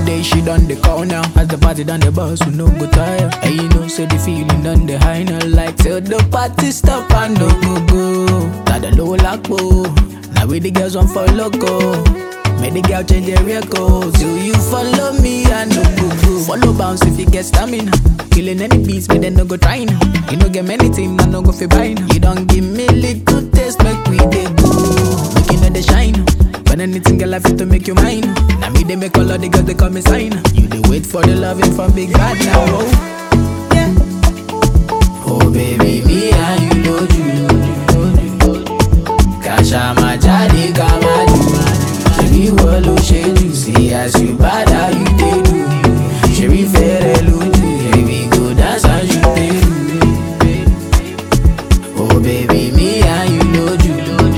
day she done the call now. As the party done the bus, we no go tire. And you know, say the feeling done the high now. Like till the party stop and no go go. Got the low lock Now we the girls want for loco. Make the girl change their record. Do you follow me and no go go? Follow bounce if you get stamina. Killing any beats, but then no go trying. You no get many things, I no go fi buying. You don't give me little taste, make we dey go. Make you know the shine. When anything girl I fit to make you mine. Now me they make all of the girls they call me sign. You they wait for the loving from big bad now. Oh. Yeah. Oh baby, me and you know you. Kasha majadi kamadu. Ṣebí wọ́n ló ṣe jù sí as you bad how you dey do. Ṣebí fẹ́rẹ̀ lójú, baby go dance as you dey do. Oh baby, me and you lójú.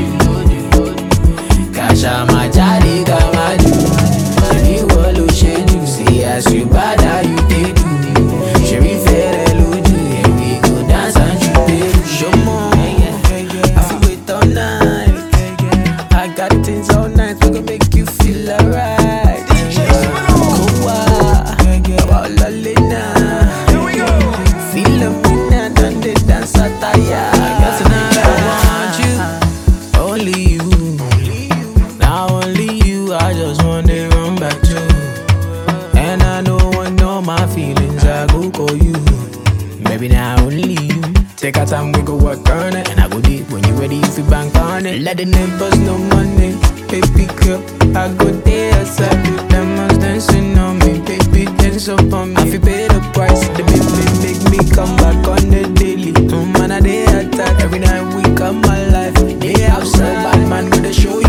Kasha majadi kamadu. Ṣebí wọ́n ló ṣe jù sí as you bad how you dey do. Ṣebí fẹ́rẹ̀ lójú, baby go dance as you dey do. Ṣọmọ, I fit wait all night. I got things all night, we gon' make you feel alright. Kowa, about Lalina. Feel up in that and they dance attire. Cause tonight I want you, only you. Now only you, I just wanna run back to. And I know I know my feelings, I go call you. Maybe now only you. Take our time, we go work on it. And I go deep when you ready, if you bank on it. Let the neighbors know money. Baby girl, I go there outside with them ones dancing on me. Baby, dance up on me. I feel pay the price. The baby make me come back on the daily. Mm, man, I day attack. Every night we come alive. They outside, bad man, gonna show you.